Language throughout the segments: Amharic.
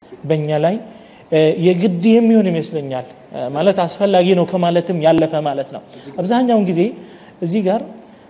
በእኛ ላይ የግድ የሚሆን ይመስለኛል ማለት አስፈላጊ ነው ከማለትም ያለፈ ማለት ነው አብዛኛውን ጊዜ እዚህ ጋር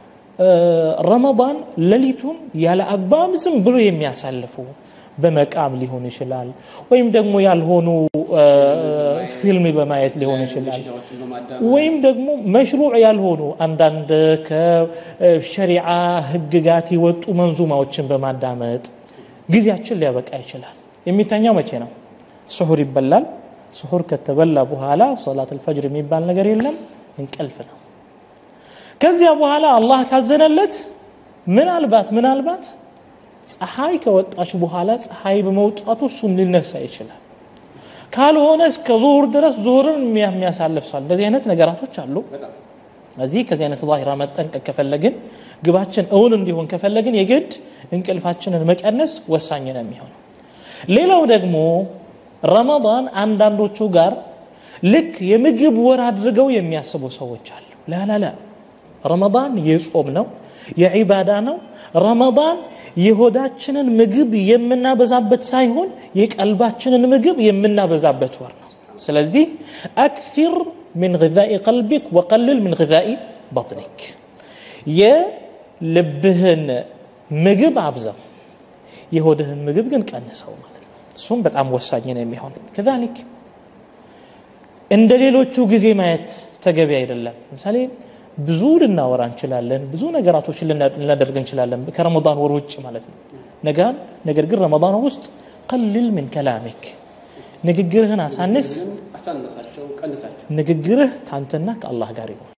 ረመዳን ሌሊቱን ያለ አግባብ ዝም ብሎ የሚያሳልፉ በመቃም ሊሆን ይችላል ወይም ደግሞ ያልሆኑ ፊልም በማየት ሊሆን ይችላል ወይም ደግሞ መሽሩዕ ያልሆኑ አንዳንድ ከሸሪዓ ህግጋት የወጡ መንዙማዎችን በማዳመጥ ጊዜያችን ሊያበቃ ይችላል የሚተኛው መቼ ነው ስሑር ይበላል ስሑር ከተበላ በኋላ ሶላት አልፈጅር የሚባል ነገር የለም እንቅልፍ ነው ከዚያ በኋላ አላህ ካዘነለት ምናልባት ምናልባት ፀሐይ ከወጣች በኋላ ፀሐይ በመውጣቱ እሱም ሊነሳ ይችላል ካልሆነ እስከ ዙሁር ድረስ ዙሁርን የሚያሳልፍ ሰው እንደዚህ አይነት ነገራቶች አሉ እዚህ ከዚህ አይነት ዛሂራ መጠንቀቅ ከፈለግን ግባችን እውን እንዲሆን ከፈለግን የግድ እንቅልፋችንን መቀነስ ወሳኝ ነው የሚሆነው ሌላው ደግሞ ረመዳን አንዳንዶቹ ጋር ልክ የምግብ ወር አድርገው የሚያስቡ ሰዎች አሉ ላላላ ረመዳን የጾም ነው የዒባዳ ነው ረመዳን የሆዳችንን ምግብ የምናበዛበት ሳይሆን የቀልባችንን ምግብ የምናበዛበት ወር ነው ስለዚህ አክثር من غذاء قلبك وقلل من غذاء بطنك የልብህን ምግብ አብዛው የሆድህን ምግብ ግን ቀንሰው ማለት ነው እሱም በጣም ወሳኝ ነው የሚሆን ከዛሊክ እንደ ሌሎቹ ጊዜ ማየት ተገቢ አይደለም ለምሳሌ ብዙ ልናወራ እንችላለን ብዙ ነገራቶችን ልናደርግ እንችላለን ከረመዳን ወር ውጭ ማለት ነው ነጋን ነገር ግን ረመዳን ውስጥ ቀልል ምን ከላሚክ ንግግርህን አሳንስ ንግግርህ ከአንተና ከአላህ ጋር ይሆን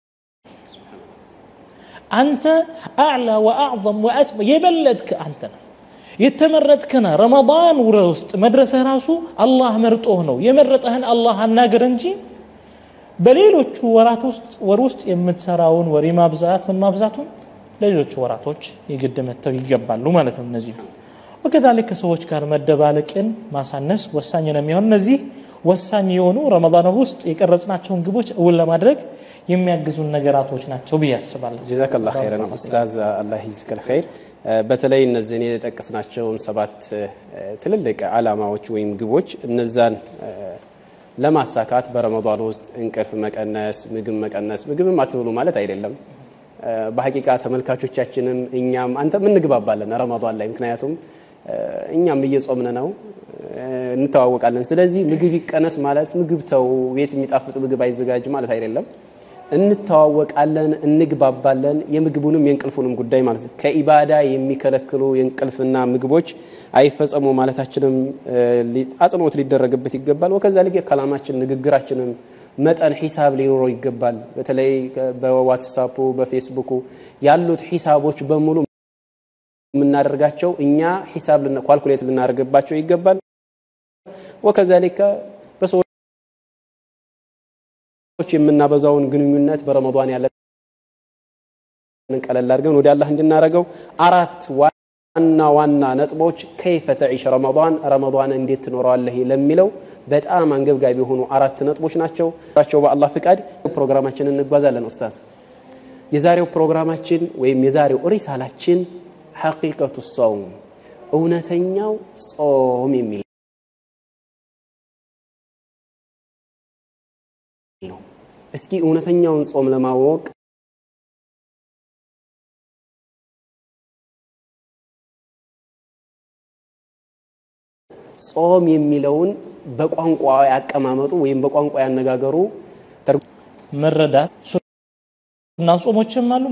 አንተ አዕላ ወአዕظም ወአስበ የበለጥክ አንተ ነው የተመረጥክና ረመዳን ውረ ውስጥ መድረስህ ራሱ አላህ መርጦህ ነው የመረጠህን አላህ አናገር እንጂ በሌሎቹ ወራት ውስጥ ወር ውስጥ የምትሰራውን ወሬ ማብዛት ምን ማብዛቱን ለሌሎቹ ወራቶች የግድ መተው ይገባሉ ማለት ነው እነዚህ ወከዛሊክ ከሰዎች ጋር መደባለቅን ማሳነስ ወሳኝ ነው የሚሆን እነዚህ ወሳኝ የሆኑ ረመዳን ውስጥ የቀረጽናቸውን ግቦች እውን ለማድረግ የሚያግዙን ነገራቶች ናቸው ብዬ አስባለሁ ጀዛከላ ኸይረን ኡስታዝ አላህ ይዝከል ኸይር በተለይ እነዚህን የጠቀስናቸውን ሰባት ትልልቅ አላማዎች ወይም ግቦች እነዛን ለማሳካት በረመዳን ውስጥ እንቅልፍ መቀነስ ምግብ መቀነስ ምግብም አትብሉ ማለት አይደለም በሐቂቃ ተመልካቾቻችንም እኛም አንተም እንግባባለን ረመዳን ላይ ምክንያቱም እኛም እየጾምን ነው እንተዋወቃለን ስለዚህ ምግብ ይቀነስ ማለት ምግብ ተው ቤት የሚጣፍጥ ምግብ አይዘጋጅ ማለት አይደለም እንተዋወቃለን እንግባባለን የምግቡንም የእንቅልፉንም ጉዳይ ማለት ነው ከኢባዳ የሚከለክሉ የእንቅልፍና ምግቦች አይፈጸሙ ማለታችንም አጽንኦት ሊደረግበት ይገባል ወከዛሊክ ከላማችን ንግግራችንም መጠን ሂሳብ ሊኖረው ይገባል በተለይ በዋትሳፑ በፌስቡኩ ያሉት ሂሳቦች በሙሉ የምናደርጋቸው እኛ ሂሳብ ኳልኩሌት ልናደርግባቸው ይገባል ወከዛሊከ በሰዎች የምናበዛውን ግንኙነት በረመዷን ያለን ቀለል አድርገን ወደ አላህ እንድናረገው አራት ዋና ዋና ነጥቦች ከይፈ ተዒሽ ረመዷን ረመዷን እንዴት ትኖረዋለህ ለሚለው በጣም አንገብጋቢ የሆኑ አራት ነጥቦች ናቸው ቸው በአላህ ፍቃድ ፕሮግራማችንን እንጓዛለን ኡስታዝ የዛሬው ፕሮግራማችን ወይም የዛሬው ሪሳላችን ሐቂቀቱ ሰውም እውነተኛው ጾም የሚል ነው እስኪ እውነተኛውን ጾም ለማወቅ ጾም የሚለውን በቋንቋ ያቀማመጡ ወይም በቋንቋ ያነጋገሩ መረዳት ሱና ጾሞችም አሉ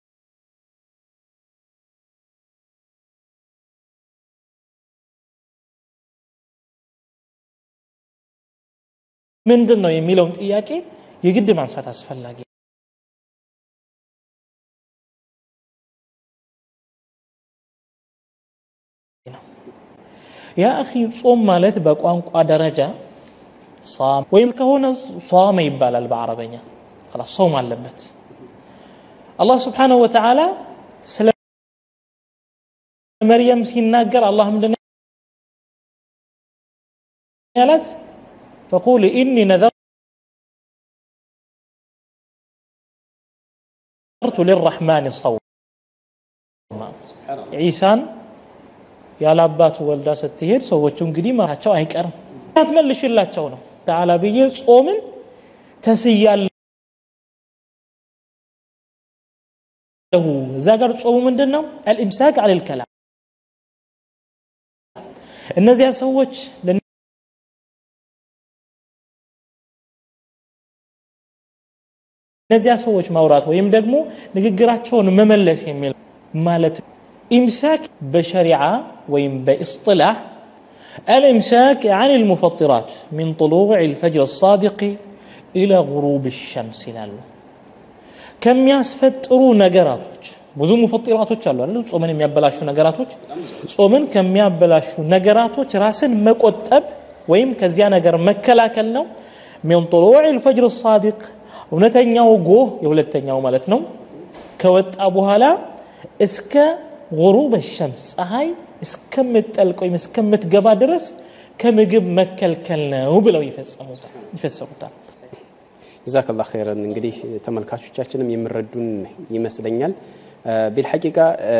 ምንድን ነው የሚለውን ጥያቄ የግድ ማንሳት አስፈላጊ ነው ያ አኺ ጾም ማለት በቋንቋ ደረጃ ወይም ከሆነ ሷመ ይባላል በአረበኛ خلاص ጾም አለበት አላህ ስብሓንሁ ወተዓላ ስለ መርየም ሲናገር አላህ ምንድን ያላት فقول إني نذرت للرحمن صوما عيسان ያለ አባቱ ወልዳ ስትሄድ ሰዎቹ እንግዲህ ማቸው አይቀርም አትመልሽላቸው ነው ተዓላ ብዬ ጾምን ተስያለሁ እዛ ጋር ጾሙ ምንድን ነው አልኢምሳክ አን ልከላም እነዚያ ሰዎች እነዚያ ሰዎች ማውራት ወይም ደግሞ ንግግራቸውን መመለስ የሚል ማለት ኢምሳክ በሸሪዓ ወይም በእስጥላህ الإمساك عن المفطرات من طلوع الفجر الصادق إلى غروب الشمس ይላሉ ከሚያስፈጥሩ ነገራቶች ብዙ ሙፈጢራቶች አሉ አይደል ጾምን የሚያበላሹ ነገራቶች ጾምን ከሚያበላሹ ነገራቶች ራስን መቆጠብ ወይም ከዚያ ነገር መከላከል ነው ሚን طلوع الفجر الصادق እውነተኛው ጎህ የሁለተኛው ማለት ነው ከወጣ በኋላ እስከ غروب الشمس ፀሐይ እስከምትጠልቅ ወይም እስከምትገባ ድረስ ከምግብ መከልከል ነው ብለው ይፈሰሩታል ጀዛከላ ኸይረን እንግዲህ ተመልካቾቻችንም የሚረዱን ይመስለኛል ቢልሐቂቃ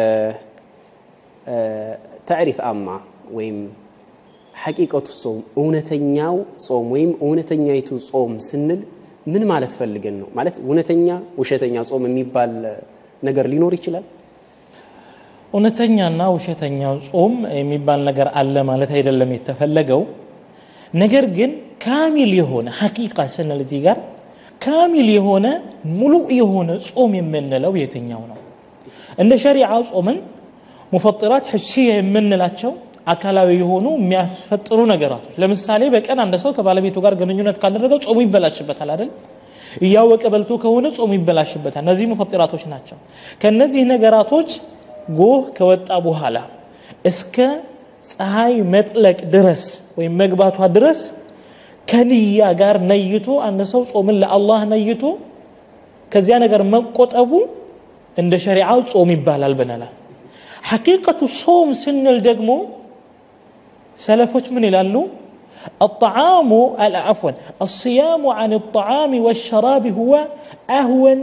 ተዕሪፍ አማ ወይም ሐቂቀቱ ጾም እውነተኛው ጾም ወይም እውነተኛይቱ ጾም ስንል ምን ማለት ፈልገን ነው ማለት እውነተኛ ውሸተኛ ጾም የሚባል ነገር ሊኖር ይችላል እውነተኛና ውሸተኛው ጾም የሚባል ነገር አለ ማለት አይደለም የተፈለገው ነገር ግን ካሚል የሆነ ሐቂቃ ስንል እዚህ ጋር ካሚል የሆነ ሙሉ የሆነ ጾም የምንለው የትኛው ነው እንደ ሸሪዓ ጾምን ሙፈጥራት ሕሲያ የምንላቸው አካላዊ የሆኑ የሚያስፈጥሩ ነገራቶች ለምሳሌ በቀን አንድ ሰው ከባለቤቱ ጋር ግንኙነት ካደረገው ጾሙ ይበላሽበታል አይደል እያወቀ በልቶ ከሆነ ጾሙ ይበላሽበታል እነዚህ ሙፈጥራቶች ናቸው ከነዚህ ነገራቶች ጎህ ከወጣ በኋላ እስከ ፀሐይ መጥለቅ ድረስ ወይም መግባቷ ድረስ ከንያ ጋር ነይቶ አንድ ሰው ጾምን ለአላህ ነይቶ ከዚያ ነገር መቆጠቡ እንደ ሸሪዓው ጾም ይባላል ብለናል ሐቂቀቱ ሶም ስንል ደግሞ ሰለፎች ምን ይላሉ الطعام عفوا الصيام عن الطعام والشراب هو أهون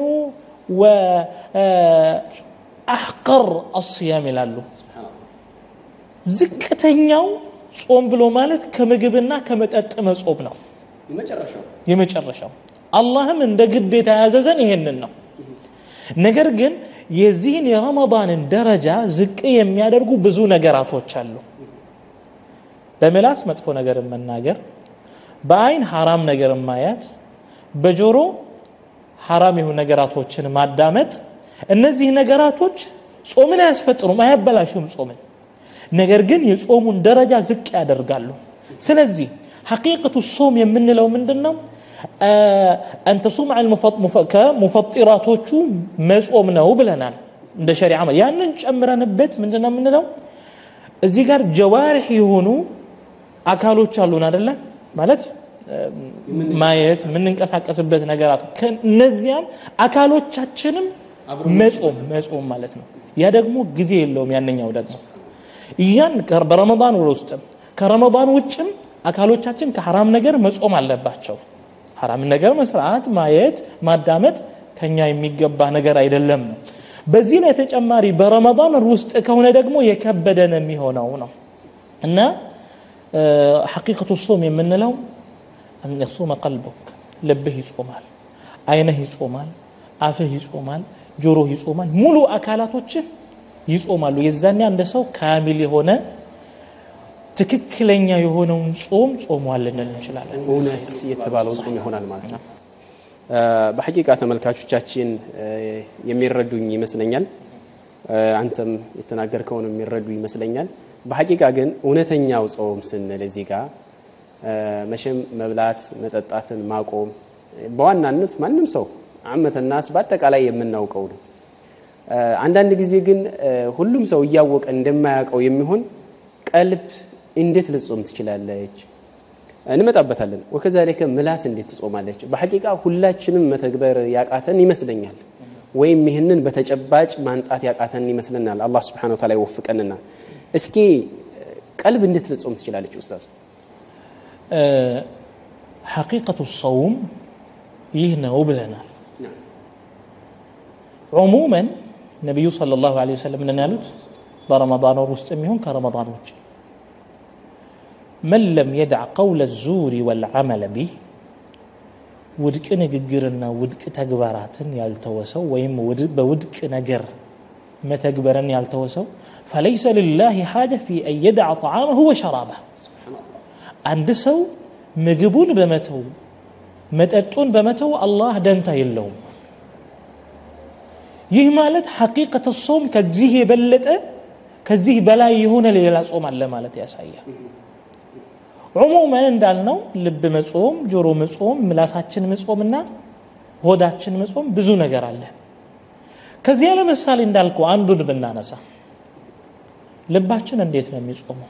وأحقر الصيام ይላሉ ዝቅተኛው ጾም ብሎ ማለት ከምግብና ከመጠጥ መጾም ነው የመጨረሻው አላህም እንደ ግዴታ ያዘዘን ይሄንን ነው ነገር ግን የዚህን የረመዳንን ደረጃ ዝቅ የሚያደርጉ ብዙ ነገራቶች አሉ በምላስ መጥፎ ነገር መናገር በአይን ሐራም ነገር ማያት በጆሮ ሐራም የሆኑ ነገራቶችን ማዳመጥ እነዚህ ነገራቶች ጾምን አያስፈጥሩም አያበላሹም ጾምን ነገር ግን የጾሙን ደረጃ ዝቅ ያደርጋሉ ስለዚህ ሐቂቀቱ ሶም የምንለው ምንድን ነው አንተሱም ከሙፈጢራቶቹ መጾም ነው ብለናል እንደ ሸሪዓ ያንን ጨምረንበት ምንድን ነው የምንለው እዚህ ጋር ጀዋሪሕ የሆኑ አካሎች አሉን አደለ ማለት ማየት የምንንቀሳቀስበት ነገራት እነዚያም አካሎቻችንም መጾም መጾም ማለት ነው ያ ደግሞ ጊዜ የለውም ያነኛው ደግሞ ያን በረመዳን ውስጥም ከረመዳን ውጭም አካሎቻችን ከሐራም ነገር መጾም አለባቸው ሐራም ነገር መስራት ማየት ማዳመጥ ከኛ የሚገባ ነገር አይደለም ነው በዚህ ላይ ተጨማሪ በረመዳን ውስጥ ከሆነ ደግሞ የከበደን የሚሆነው ነው እና ሐቂቀቱ ሶም የምንለው አን የሱመ ቀልቡክ ልብህ ይጾማል አይነህ ይጾማል አፍህ ይጾማል ጆሮህ ይጾማል ሙሉ አካላቶችህ ይጾማሉ የዛኔ አንድ ሰው ካሚል የሆነ ትክክለኛ የሆነውን ጾም ጾሟል ልንል እንችላለን እውነት የተባለው ጾም ይሆናል ማለት ነው በሐቂቃ ተመልካቾቻችን የሚረዱኝ ይመስለኛል አንተም የተናገርከውን የሚረዱ ይመስለኛል በሐቂቃ ግን እውነተኛው ጾም ስንል እዚህ ጋር መቼም መብላት መጠጣትን ማቆም በዋናነት ማንም ሰው አመተናስ በአጠቃላይ የምናውቀው ነው አንዳንድ ጊዜ ግን ሁሉም ሰው እያወቀ እንደማያውቀው የሚሆን ቀልብ እንዴት ልጾም ትችላለች እንመጣበታለን ወከዛሊከ ምላስ እንዴት ትጾማለች በሐቂቃ ሁላችንም መተግበር ያቃተን ይመስለኛል ወይም ይህንን በተጨባጭ ማንጣት ያቃተን ይመስለናል አላህ ስብሓን ወተላ ይወፍቀንና እስኪ ቀልብ እንዴት ልጾም ትችላለች ኡስታዝ ሐቂቀቱ ሰውም ይህ ነው ብለናል ዑሙመን ነቢዩ صلى الله عليه وسلم ምን ያሉት በረመዳን ወር ውስጥ የሚሆን ከረመዳን ውጭ መን ለም የድዕ ቀውለ ዙሪ ወልዓመለ ቢህ ውድቅ ንግግርና ውድቅ ተግባራትን ያልተወሰው ወይም በውድቅ ነገር መተግበርን ያልተወሰው ፈለይሰ ልላህ ሓጀ ፊ አን የድዕ ጣዓመሁ ወሸራበህ አንድ ሰው ምግቡን በመተው መጠጡን በመተው አላህ ደንታ የለውም ይህ ማለት ሐቂቀተ ሶም ከዚህ የበለጠ ከዚህ በላይ የሆነ ሌላ ጾም አለ ማለት ያሳያል ዑሙመን እንዳልነው ልብ መጾም ጆሮ መጾም ምላሳችን መጾምና ሆዳችን መጾም ብዙ ነገር አለ ከዚያ ለምሳሌ እንዳልከው አንዱን ብናነሳ ልባችን እንዴት ነው የሚጾመው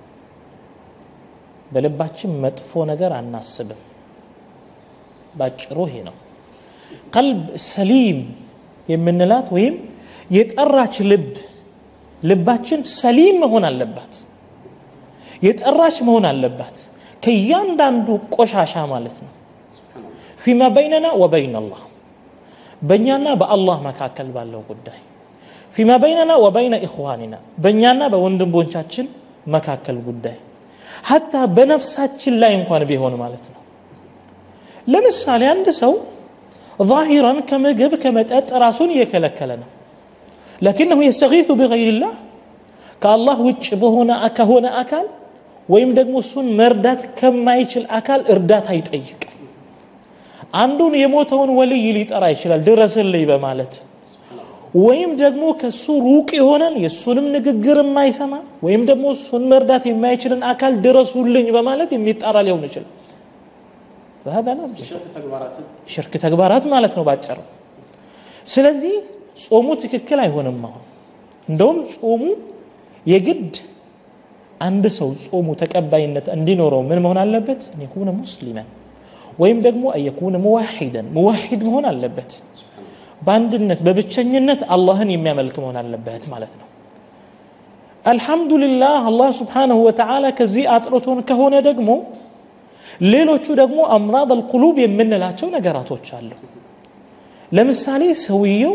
በልባችን መጥፎ ነገር አናስብም ባጭሩ ይሄ ነው ቀልብ ሰሊም የምንላት ወይም የጠራች ልብ ልባችን ሰሊም መሆን አለባት የጠራች መሆን አለባት ከእያንዳንዱ ቆሻሻ ማለት ነው ፊማ በይነና ወበይን አላህ በእኛና በአላህ መካከል ባለው ጉዳይ ፊማ በይነና ወበይነ ኢኽዋኒና በእኛና በወንድሞቻችን መካከል ጉዳይ ሀታ በነፍሳችን ላይ እንኳን ቢሆን ማለት ነው ለምሳሌ አንድ ሰው ظاهرا ከምግብ ከመጠጥ ራሱን እየከለከለ ነው لكنه يستغيث بغير الله ከአላህ ውጭ በሆነ ከሆነ አካል ወይም ደግሞ እሱን መርዳት ከማይችል አካል እርዳታ ይጠይቃል አንዱን የሞተውን ወልይ ሊጠራ ይችላል ድረስልኝ በማለት ወይም ደግሞ ከሱ ሩቅ የሆነን የእሱንም ንግግር የማይሰማ ወይም ደግሞ እሱን መርዳት የማይችልን አካል ድረሱልኝ በማለት የሚጣራ ሊሆን ይችላል فهذا لا ሽርክ ተግባራት ማለት ነው ባጭሩ ስለዚህ ጾሙ ትክክል አይሆንም አሁን እንደውም ጾሙ የግድ አንድ ሰው ጾሙ ተቀባይነት እንዲኖረው ምን መሆን አለበት የኩነ ሙስሊመን ወይም ደግሞ የኩነ ሙዋሂደን ሙዋሂድ መሆን አለበት በአንድነት በብቸኝነት አላህን የሚያመልክ መሆን አለበት ማለት ነው አልሐምዱሊላህ አላህ ስብሓንሁ ወተዓላ ከዚህ አጥርቶን ከሆነ ደግሞ ሌሎቹ ደግሞ አምራድ አልቁሉብ የምንላቸው ነገራቶች አሉ ለምሳሌ ሰውየው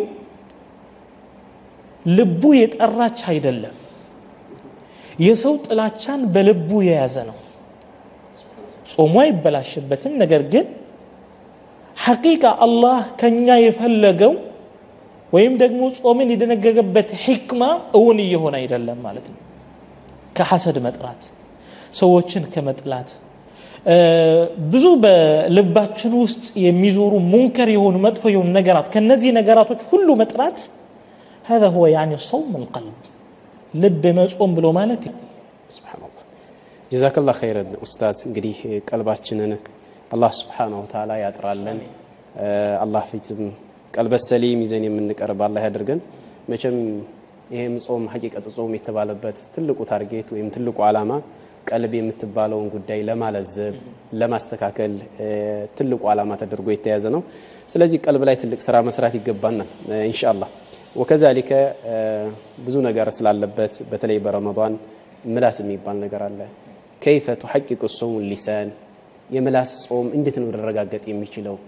ልቡ የጠራች አይደለም የሰው ጥላቻን በልቡ የያዘ ነው ጾሙ አይበላሽበትም ነገር ግን ሐቂቃ አላህ ከኛ የፈለገው ወይም ደግሞ ጾምን የደነገገበት ሕክማ እውን እየሆነ አይደለም ማለት ነው ከሐሰድ መጥራት ሰዎችን ከመጥላት ብዙ በልባችን ውስጥ የሚዞሩ ሙንከር የሆኑ መጥፎ የሆኑ ነገራት ከነዚህ ነገራቶች ሁሉ መጥራት هذا هو يعني صوم القلب ልብ መጾም ብሎ ማለት ስብሓንላህ ጀዛከላ ኸይረን ኡስታዝ እንግዲህ ቀልባችንን አላህ ስብሓነሁ ወተዓላ ያጥራለን አላህ ፊትም ቀልበ ሰሊም ይዘን የምንቀርብ አላህ ያደርገን መቼም ይሄም ጾም ሀቂቀት ጾም የተባለበት ትልቁ ታርጌት ወይም ትልቁ ዓላማ ቀልብ የምትባለውን ጉዳይ ለማለዘብ ለማስተካከል ትልቁ ዓላማ ተደርጎ የተያዘ ነው ስለዚህ ቀልብ ላይ ትልቅ ስራ መስራት ይገባናል ኢንሻአላህ ወከዛሊከ ብዙ ነገር ስላለበት በተለይ በረመዳን ምላስ የሚባል ነገር አለ ከይፈ ቱሐቂቁ ሶውን ሊሳን የምላስ ጾም እንዴት ነው ሊረጋገጥ የሚችለው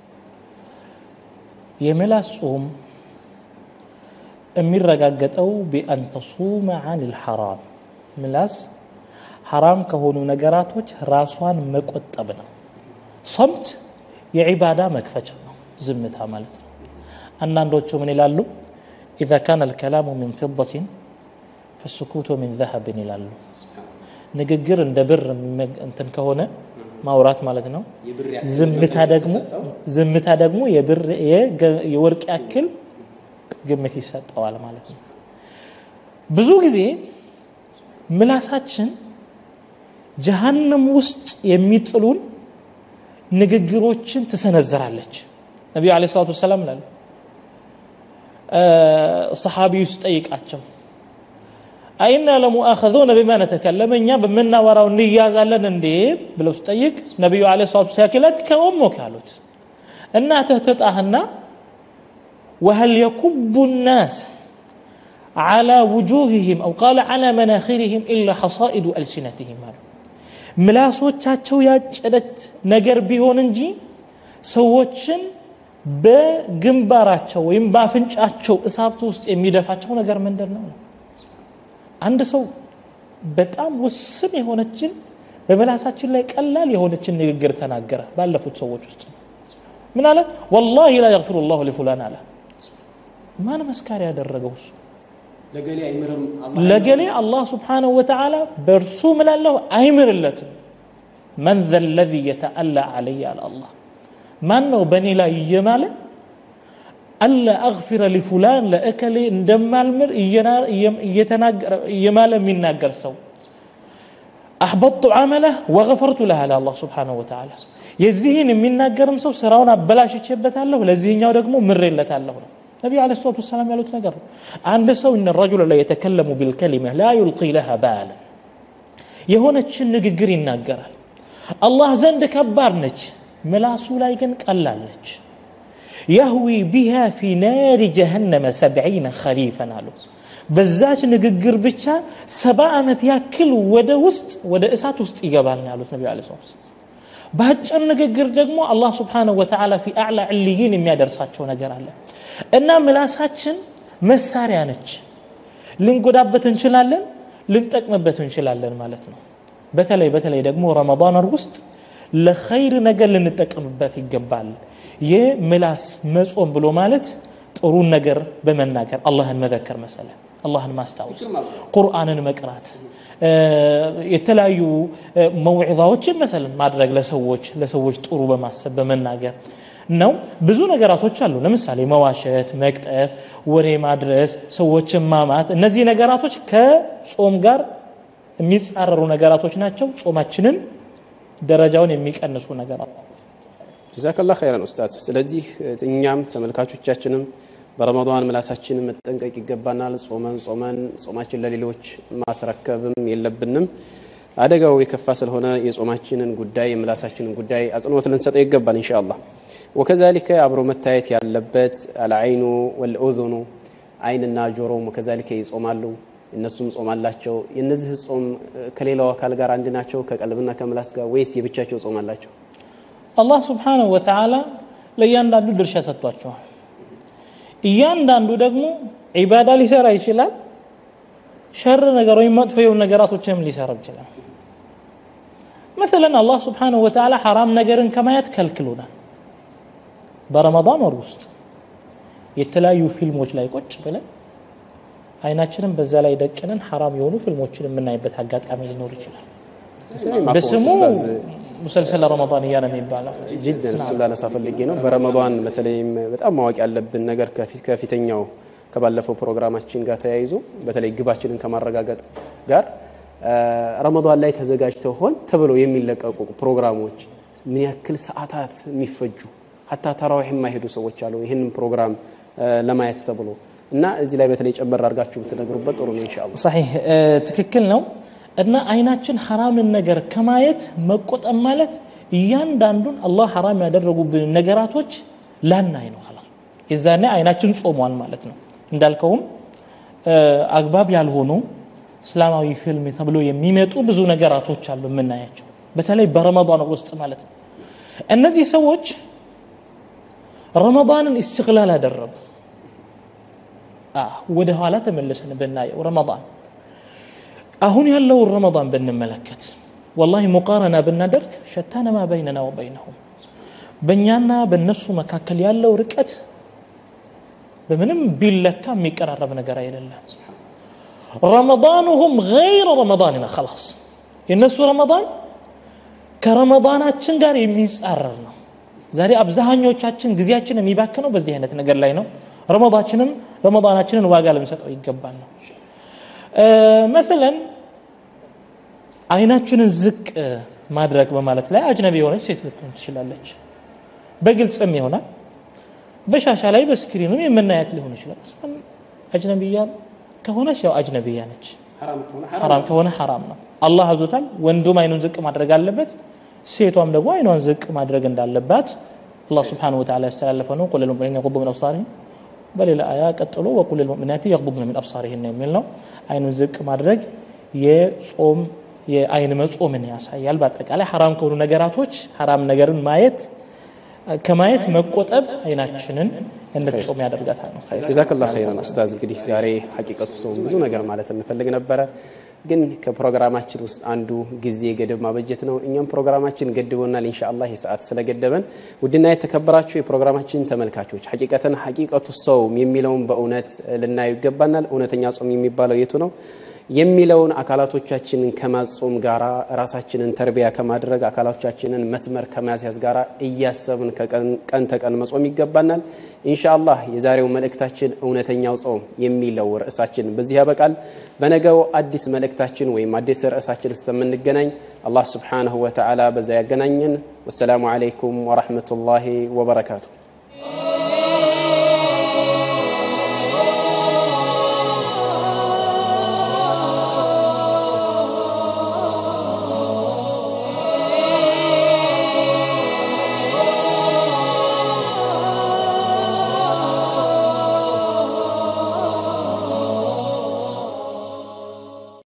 የምላስ ጾም የሚረጋገጠው ቢአን ተሱመ አን ልሐራም ምላስ ሐራም ከሆኑ ነገራቶች ራሷን መቆጠብ ነው ሶምት የዒባዳ መክፈቻ ነው ዝምታ ማለት ነው አንዳንዶቹ ምን ይላሉ ኢዛ ካነ ልከላሙ ሚን ፊደትን ፈስኩቱ ሚን ዘሀብን ይላሉ ንግግር እንደ ብር እንትን ከሆነ ማውራት ማለት ነው ዝምታ ደግሞ ዝምታ ደግሞ የብር የወርቅ ያክል ግምት ይሰጠዋል ማለት ነው ብዙ ጊዜ ምላሳችን ጀሃነም ውስጥ የሚጥሉን ንግግሮችን ትሰነዝራለች ነቢዩ አለ ሰላቱ ወሰላም ላሉ ሰሓቢ ውስጥ ጠይቃቸው አይና ለሙአኸዙነ ቢማ ነተከለመ እኛ በምናወራው እንያዛለን እንዴ ብለው ስጠይቅ ነቢዩ አለ ሰላቱ ሲያክለት ከኦሞክ አሉት እናትህ ትጣህና وهل يكب الناس على وجوههم أو قال على مناخرهم إلا حصائد ألسنتهم ምላሶቻቸው ያጨደች ነገር ቢሆን እንጂ ሰዎችን በግንባራቸው ወይም በአፍንጫቸው እሳብት ውስጥ የሚደፋቸው ነገር ምንድን ነው አንድ ሰው በጣም ውስን የሆነችን በመላሳችን ላይ ቀላል የሆነችን ንግግር ተናገረ ባለፉት ሰዎች ውስጥ ምን አለ ወላሂ ላ የግፊሩ ላሁ ሊፉላን አለ ማን መስካሪ ያደረገው እሱ ለገሌ አላህ ስብሓንሁ ወተዓላ በእርሱ ምላለሁ አይምርለትም መን ዘ ለዚ የተአላ አለይ አለ አላህ ማን ነው በእኔ ላይ እየማለ አላ አግፊረ ሊፉላን ለእከሌ እንደማልምር እየማለ የሚናገር ሰው አሕበጡ ዓመለህ ወገፈርቱ ለህ አለ አላህ ስብሓንሁ ወተዓላ የዚህን የሚናገርም ሰው ስራውን አበላሽቼበታለሁ ለዚህኛው ደግሞ ምሬለታለሁ ነው ነቢዩ አለ ሰላቱ ወሰላም ያሉት ነገር ነው አንድ ሰው እነ ረጁለ ላይ የተከለሙ ቢልከሊመህ ላ ዩልቂ ለሃ ባለ የሆነችን ንግግር ይናገራል አላህ ዘንድ ከባድ ነች ምላሱ ላይ ግን ቀላል ነች የህዊ ቢሃ ፊ ናሪ ጀሃነመ ሰብዒነ ኸሪፈን አሉ በዛች ንግግር ብቻ ሰባ ዓመት ያክል ወደ ውስጥ ወደ እሳት ውስጥ ይገባል ነው ያሉት ነቢ ለ በአጭር ንግግር ደግሞ አላህ ስብሓንሁ ወተዓላ ፊ አዕላ ዕልይን የሚያደርሳቸው ነገር አለ እና ምላሳችን መሳሪያ ነች ልንጎዳበት እንችላለን ልንጠቅምበት እንችላለን ማለት ነው በተለይ በተለይ ደግሞ ረመዳን ወር ውስጥ ለኸይር ነገር ልንጠቀምበት ይገባል የምላስ መጾም ብሎ ማለት ጥሩን ነገር በመናገር አላህን መዘከር መሰለ አላህን ማስታወስ ቁርአንን መቅራት የተለያዩ መውዒዛዎችን መሰለን ማድረግ ለሰዎች ለሰዎች ጥሩ በማሰብ በመናገር ነው ብዙ ነገራቶች አሉ ለምሳሌ መዋሸት መቅጠፍ ወሬ ማድረስ ሰዎችን ማማት እነዚህ ነገራቶች ከጾም ጋር የሚጻረሩ ነገራቶች ናቸው ጾማችንን ደረጃውን የሚቀንሱ ነገራት ጀዛከላ ኸይረን ኡስታዝ ስለዚህ እኛም ተመልካቾቻችንም በረመዳን ምላሳችንን መጠንቀቅ ይገባናል ጾመን ጾመን ጾማችን ለሌሎች ማስረከብም የለብንም አደጋው የከፋ ስለሆነ የጾማችንን ጉዳይ የምላሳችንን ጉዳይ አጽንኦት ልንሰጠው ይገባል እንሻ አላህ ወከዛሊከ አብሮ መታየት ያለበት አልአይኑ ወልኡዙኑ አይንና ጆሮም ወከዛሊከ ይጾማሉ እነሱም ጾም አላቸው የእነዚህ ጾም ከሌላው አካል ጋር አንድ ናቸው ከቀልብና ከምላስ ጋር ወይስ የብቻቸው ጾም አላቸው አላህ ስብሓንሁ ወተዓላ ለእያንዳንዱ ድርሻ ሰጥቷቸዋል እያንዳንዱ ደግሞ ዒባዳ ሊሰራ ይችላል ሸር ነገር ወይም መጥፎ የሆኑ ነገራቶችንም ሊሰራ ይችላል مثلا አላህ ስብሓንሁ ወተዓላ ሐራም ነገርን ከማየት ከልክሉናል በረመዳን ወር ውስጥ የተለያዩ ፊልሞች ላይ ቁጭ ብለን አይናችንን በዛ ላይ ደቅነን ሐራም የሆኑ ፊልሞችን የምናይበት አጋጣሚ ሊኖር ይችላል በስሙ ሙሰልሰል ረመዳንያ ነው የሚባለው ጅደን እሱ ላነሳ ፈልጌ ነው በረመዳን በተለይም በጣም ማወቅ ያለብን ነገር ከፊተኛው ከባለፈው ፕሮግራማችን ጋር ተያይዞ በተለይ ግባችንን ከማረጋገጥ ጋር ረመዳን ላይ ተዘጋጅተው ሆን ተብለው የሚለቀቁ ፕሮግራሞች ምን ያክል ሰዓታት የሚፈጁ ሀታ ተራዊሕ የማይሄዱ ሰዎች አሉ ይህንን ፕሮግራም ለማየት ተብሎ እና እዚህ ላይ በተለይ ጨመር አድርጋችሁ ብትነግሩበት ጥሩ ነው ኢንሻአላህ ሰሒህ ትክክል ነው እና አይናችን ሐራምን ነገር ከማየት መቆጠብ ማለት እያንዳንዱን አላህ ሐራም ያደረጉብን ነገራቶች ላናይ ነው ላ የዛኔ አይናችን ጾሟል ማለት ነው እንዳልከውም አግባብ ያልሆኑ እስላማዊ ፊልም ተብሎ የሚመጡ ብዙ ነገራቶች አሉ የምናያቸው በተለይ በረመዳን ውስጥ ማለት ነው እነዚህ ሰዎች ረመዳንን እስትቅላል አደረጉ ወደ ኋላ ተመልሰን ብናየው ረመዳን አሁን ያለውን ረመዳን ብንመለከት ወላሂ ሙቃረና ብናደርግ ሸታነ ማ በይነና ወበይነሁም በእኛና በእነሱ መካከል ያለው ርቀት በምንም ቢለካ የሚቀራረብ ነገር አይደለም ረመዳኑሁም ገይረ ረመዳንና ከላስ የእነሱ ረመዳን ከረመዳናችን ጋር የሚጻረር ነው ዛሬ አብዛኞቻችን ጊዜያችን የሚባክነው በዚህ አይነት ነገር ላይ ነው ረመዳችንም ረመዳናችንን ዋጋ ልንሰጠው ይገባል ነው መሰለን አይናችንን ዝቅ ማድረግ በማለት ላይ አጅነቢ የሆነች ሴት ልትሆን ትችላለች በግልጽም ይሆናል በሻሻ ላይ በስክሪንም የምናያት ሊሆን ይችላል አጅነቢያ ከሆነች ያው አጅነቢያ ነች ሐራም ከሆነ ሐራም ነው አላህ አዞታል ወንዱም አይኑን ዝቅ ማድረግ አለበት ሴቷም ደግሞ አይኗን ዝቅ ማድረግ እንዳለባት አላህ ስብሓንሁ ወተዓላ ያስተላለፈ ነው ቁል ልሙእሚኒን የቁዱ ምን አብሳሪህም በሌላ አያ ቀጥሎ ወቁል ልሙእሚናት የቅዱብነ ምን አብሳሪህን የሚል ነው አይኑን ዝቅ ማድረግ የጾም የአይን መጾምን ያሳያል በአጠቃላይ ሐራም ከሆኑ ነገራቶች ሐራም ነገርን ማየት ከማየት መቆጠብ አይናችንን እንድትጾም ያደርጋታል ነው። ጀዛከላ ኸይረን ኡስታዝ። እንግዲህ ዛሬ ሐቂቀቱ ሰው ብዙ ነገር ማለት እንፈልግ ነበረ ግን ከፕሮግራማችን ውስጥ አንዱ ጊዜ ገደብ ማበጀት ነው። እኛም ፕሮግራማችን ገድቦናል ኢንሻአላህ የሰዓት ስለገደበን። ውድና የተከበራችሁ የፕሮግራማችን ተመልካቾች ሐቂቀተን ሐቂቀቱ ሰውም የሚለውን በእውነት ልናየው ይገባናል። እውነተኛ ጾም የሚባለው የቱ ነው የሚለውን አካላቶቻችንን ከማጾም ጋራ ራሳችንን ተርቢያ ከማድረግ አካላቶቻችንን መስመር ከማስያዝ ጋራ እያሰብን ቀን ተቀን መጾም ይገባናል። ኢንሻአላህ የዛሬው መልእክታችን እውነተኛው ጾም የሚለው ርዕሳችን በዚህ ያበቃል። በነገው አዲስ መልእክታችን ወይም አዲስ ርዕሳችን እስከምንገናኝ አላህ ስብሓነሁ ወተዓላ በዛ ያገናኘን። ወሰላሙ ዓለይኩም ወረሕመቱላሂ ወበረካቱ።